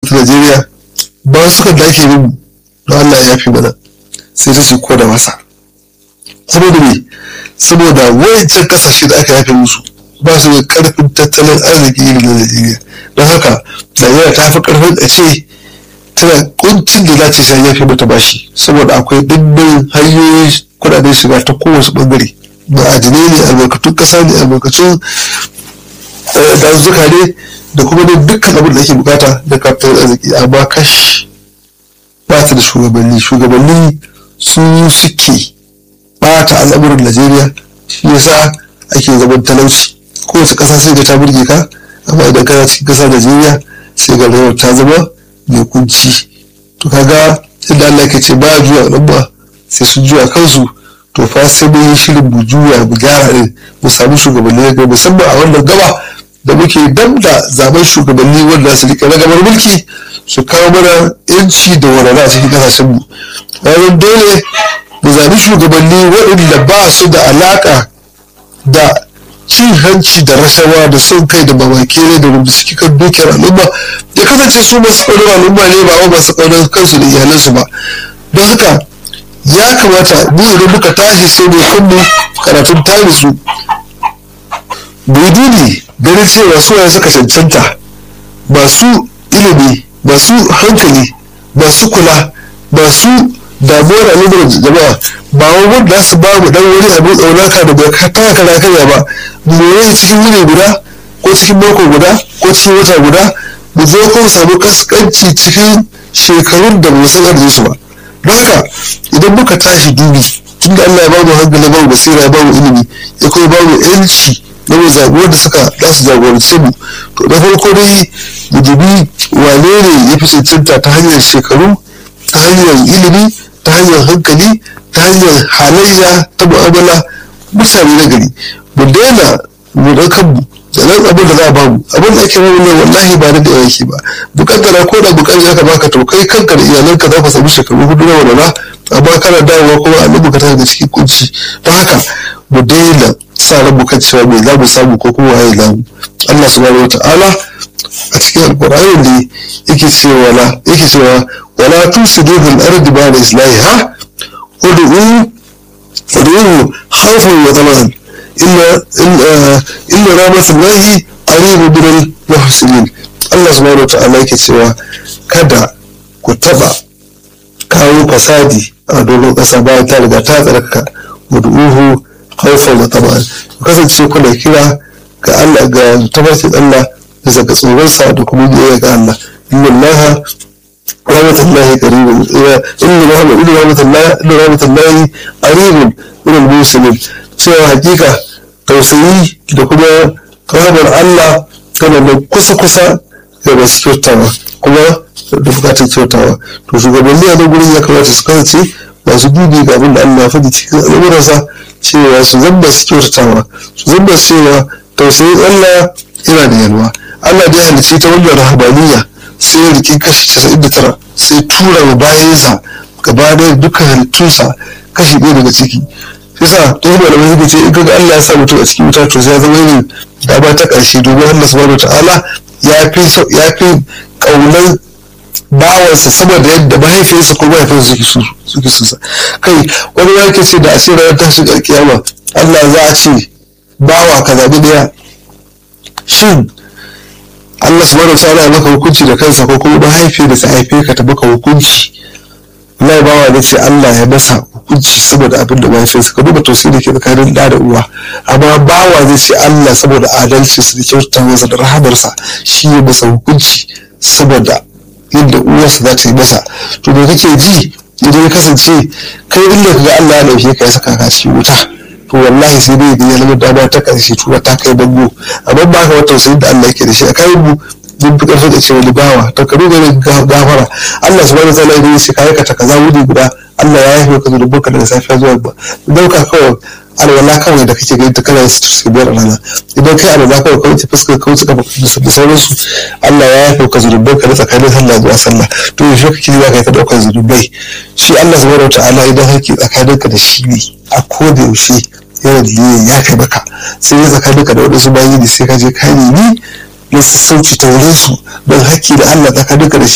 ta Najeriya ba su kan da ake bin don Allah ya fi mana sai ta ce ko da wasa saboda me saboda wancan kasashe da aka yafe musu ba su da karfin tattalin arziki irin na Najeriya don haka Najeriya ta fi karfin a ce tana kuncin da za ta sai yafe mata bashi saboda akwai dimbin hanyoyin kudaden shiga ta kowace bangare ma'adinai ne albarkatun kasa ne albarkatun dazuka ne da kuma ne dukkan abin da ake bukata da kafin arziki amma kash ba ta da shugabanni shugabanni su suke bata al'amuran najeriya shi yasa ake zaman talauci kowace kasa sai da ta burge ka amma idan kana cikin kasa najeriya sai ga rayuwar ta zama mai kunci to kaga inda allah ke ce ba juya al'umma sai sun juya kansu to fa sai mun yi shirin mu juya mu gyara ne mu samu shugabanni na musamman a wannan gaba da muke dam da zaben shugabanni wanda su rike ragamar mulki su kawo mana yanci da walwala a cikin kasashen mu bayan dole mu zabi shugabanni waɗanda ba su da alaka da cin hanci da rashawa da son kai da mamaki ne da rubuta suke kan dukiyar al'umma ya kasance su masu ƙaunar al'umma ne ba wa masu ƙaunar kansu da iyalansu ba don haka ya kamata mu idan muka tashi sai mu kanmu karatun tare su mu yi dubi ganin cewa su waye suka cancanta masu ilimi masu hankali masu kula masu damuwar al'ummar jama'a ba wai wanda su ba mu dan wani abin tsaunaka da bai ta kara karya ba mu more cikin wuni guda ko cikin mako guda ko cikin wata guda mu zo ko samu kaskanci cikin shekarun da mu san arzikin su ba don haka idan muka tashi dubi tunda Allah ya bamu hankali bamu basira ya bamu ilimi ya kuma bamu yanci na mu zaɓi wanda suka za su jagorance mu to na farko dai mu dubi wane ne ya fi cancanta ta hanyar shekaru ta hanyar ilimi ta hanyar hankali ta hanyar halayya ta mu'amala mutane na gari mu daina mu da kanmu da nan abin da za a bamu abin da ake bamu ne wallahi ba da yawa yake ba bukatar ko da bukatar aka baka to kai kanka da iyalanka za ka samu shekaru hudu na walwala amma kana dawowa kuma a nan bukata daga cikin kunci don haka mu daina sa ran mu kan cewa mai za mu samu ko kuma waye za mu Allah subhanahu wata'ala a cikin alqur'ani ne yake cewa la yake cewa wala tusidu bil ardi ba'da islahiha ud'u ud'u khawfan wa taman illa illa rahmatullahi qaribu bil muhsinin Allah subhanahu wata'ala yake cewa kada ku taba kawo fasadi a dogon ƙasa bayan ta riga ta tsarkaka ud'uhu khawfan wa taman ku kasance kuna kira ga Allah ga tabbacin Allah bisa ga tsoronsa da kuma biyayya ga Allah inna Allah rahmatullahi qaribun inna Muhammad inna rahmatullahi inna rahmatullahi qaribun min al-muslimin cewa hakika tausayi da kuma rahmar Allah tana da kusa kusa da masu kyautawa kuma da bukatar kyautawa to shugabanni a nan gurin ya kamata su kasance masu dubi ga abin da Allah ya faɗi cikin al'amuransa cewa su zamba su kyautatawa su zamba cewa tausayin Allah yana da yalwa Allah da ya halicce ta wannan rahabaniya sai ya riki kashi casa'in da tara sai tura wa bayansa gaba da dukkan halittunsa kashi ɗaya daga ciki yasa ta yi malamai suka ce in kaga Allah ya sa mutum a cikin wuta to sai ya zama yin dama ta ƙarshe domin Allah subhanahu ta'ala ya fi ya fi ƙaunar bawansa sama da yadda mahaifiyarsa ko mahaifinsa suke suke kai wani ya ke ce da a ce ranar tashin alkiyama Allah za a ce bawa ka zaɓi ɗaya shin Allah subhanahu wa ta'ala ya maka hukunci da kansa ko kuma mahaifiyar da ta haife ka ta maka hukunci Allah bawa ne ce Allah ya masa hukunci saboda abin da mahaifiyarsa ka duba tausayi da ke tsakanin ɗa da uwa amma bawa zai ce Allah saboda adalcinsa da kyautata masa da rahamarsa shi ya masa hukunci saboda yadda uwarsa za ta yi masa to me kake ji idan ya kasance kai inda ka ga Allah ya dauke ka ya saka ka cikin wuta to wallahi sai dai ya zama dama ta karshe tura ta kai bango amma ba ka wata tausayin da Allah yake da shi a kai mu mun fi karfi da cewa bawa ta karu da gafara Allah subhanahu wa ta'ala idan ya ce ka aikata kaza wuri guda Allah ya yafe ka zurubin ka daga safiya zuwa ba dauka kawai alwala kawai da kake gani ta kana su biyar rana idan kai alwala kawai kawai fuskar kawai suka da sauransu Allah ya yafe ka zurubin ka da tsakanin sallah zuwa sallah to yaushe kake za ka yi ta daukar zurubai shi Allah subhanahu wa ta'ala idan haƙƙi tsakaninka da shi ne a koda yaushe yana da ya kai maka sai ya tsakaninka da waɗansu bayi ne sai ka je ka nemi na sassauci ta wurin su don haƙƙi da Allah tsakaninka da shi